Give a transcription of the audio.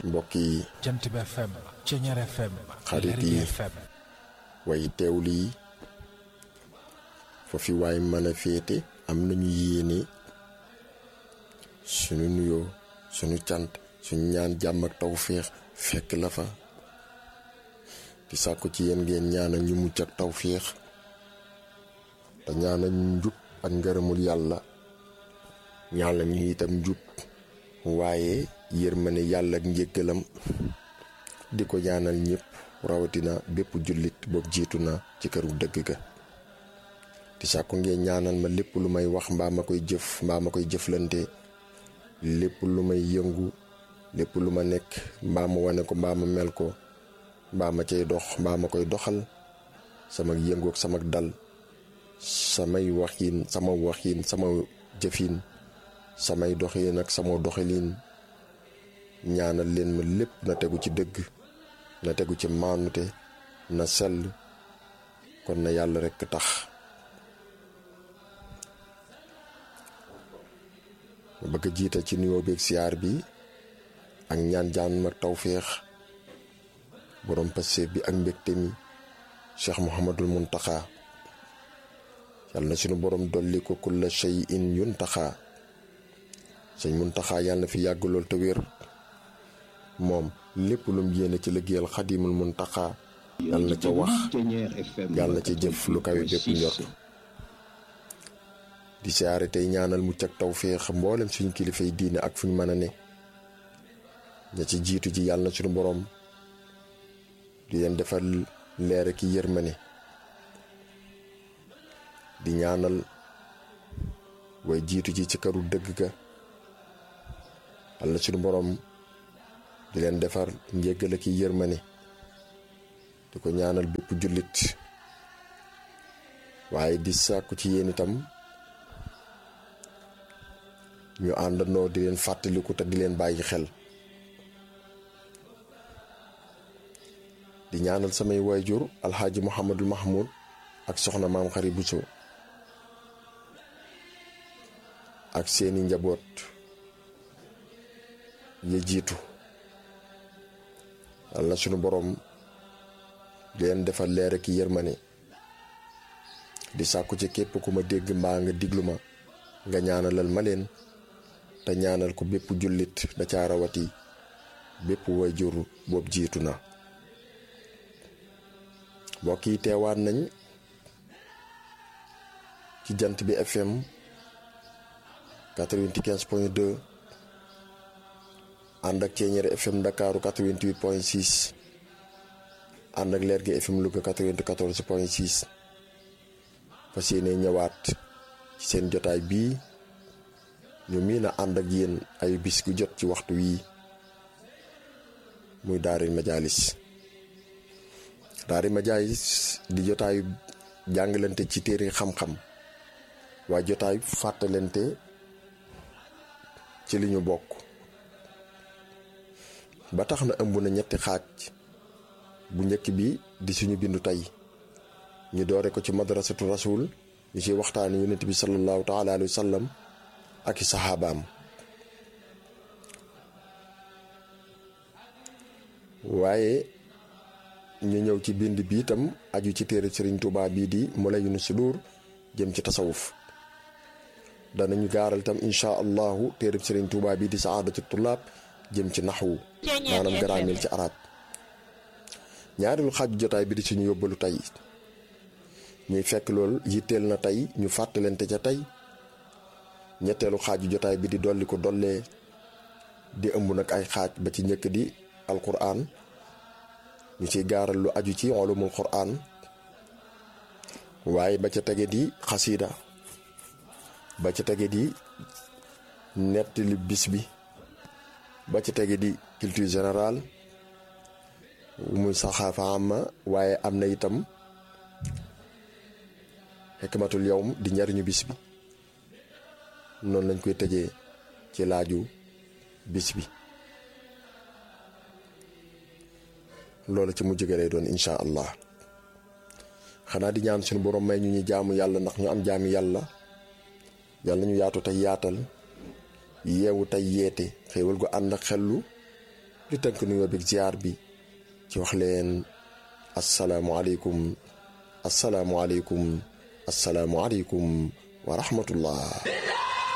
mbokk yi jant bi FM Ceñeer FM xarit yi Lergui FM way teewlu yi foofi waay mën a féete am nañu yéene sunu nuyoo sunu cant suñu ñaan jàmm ak tawféex fekk la fa di sàkku ci yéen ngeen ñaanal ñu mucc ak tawféex te ñaanal ñu njub ak ngërëmul yàlla ñaanal ñu itam njub waaye yërmande yàlla ak njëggalam di ko ñaanal ñëpp rawatina bépp jullit boobu jiitu na ci këru dëgg ga di sàkku ngeen ñaanal ma lépp lu may wax mbaa ma koy jëf mbaa ma koy jëflante lépp lu may yëngu lépp lu ma nekk mbaa ma wane ko mbaa ma mel ko mbaa ma cay dox mbaa ma koy doxal sama yëngu ak sama dal samay waxiin sama waxiin sama jëfin samay doxiin ak sama doxalin ñaanal leen ma lépp na tegu ci dëgg na tegu ci maanute na sell kon na yàlla rekk tax ma bëgg a jiital ci nuyoo beeg siyaar bi ak ñaan jaan ak tawféex borom passeef bi ak mbégte mi cheikh muhammadul muntaxa yàlla na sunu borom dolli ko kulla shay in yuntaxa sëñ muntaxa yàlla na fi yàgg lool te wér moom lépp lum yéene ci liggéeyal xadimul muntaxa yàlla na ca wax yàlla na ca jëf lu kawe bépp njort di siyaare tey ñaanal mucc ak tawféex mboolem suñu kilifay diine ak fu ñu mën a ne ña ci jiitu ji yàlla na suñu borom di leen defal leer ki yërmane di ñaanal way jiitu ji ci këru dëgg ga yàlla na suñu borom di leen defar njéggal ki yërmane di ko ñaanal bépp jullit waaye di sàkku ci yéen itam ñu àndandoo di leen fàttaliku te di leen bàyyi xel di ñaanal samay waajur alxaaji muhammadul mahmud ak soxna maam xari buso ak seeni njaboot ya jiitu yàlla na sunu boroom di leen defal leer ak yërmane di sàkku ci képp ku ma dégg mbaa nga diglu ma nga ñaanalal ma leen te ñaanal ko bépp jullit da caa rawati bépp wayjur boobu jiitu na mbokk yi teewaat nañ ci jant bi FM 95 point 2 ànd ak Ceeñeer FM Ndakaaru 88 point 6 ànd ak Lergui FM Louga 94 point 6 fas yéene ñëwaat ci seen jotaay bii ñu miin a ànd ak yéen ay bis gu jot ci waxtu wii muy daari majaalis daari majaalis di jotaayu jàngalante ci téere xam-xam waaye jotaayu fàttalante ci li ñu bokk ba tax na ëmb na ñetti xaaj bu njëkk bi di suñu bindu tey ñu doore ko ci madrasatu rasul ñu ci waxtaani yonent bi sallallahu taala alayhi wa sallam ak i saxaabaam waaye ñu ñëw ci bind bi itam aju ci téere Sëriñ Tuubaa bii di Mulayyinu Sudur jëm ci tasawuf danañu gaaral itam insha allahu téere Sëriñ Tuubaa bii di saadatu tullaab jëm ci naxwu maanaam garaameel ci arab ñaareelu xaaju jotaay bi di suñu yóbbalu tey ñuy fekk lool yitteel na tey ñu fàttalante ca tey ñetteelu xaaju jotaay bi di dolli ko dollee di ëmb nag ay xaaj ba ci njëkk di alquran ñu ciy gaaral lu aju ci ulumul quran waaye ba ca tege di xasida ba ca tege di nettali bis bi ba ca tege di culture générale muy saxaafa ama waaye am na itam xikmatul yawm di njariñu bis bi noonu lañ koy tëjee ci laaju bis bi loolu ci mujj ga lay doon incha allah xanaa di ñaan suñu borom may ñu ñu jaamu yàlla ndax ñu am jaami yàlla yàlla nañu yaatu tey yaatal yeewu tey yeete xéewal gu ànd ak xellu di tënk nuyoo bi ziar bi ci wax leen asalaamualeykum asalaamualeykum asalaamualeykum wa rahmatullah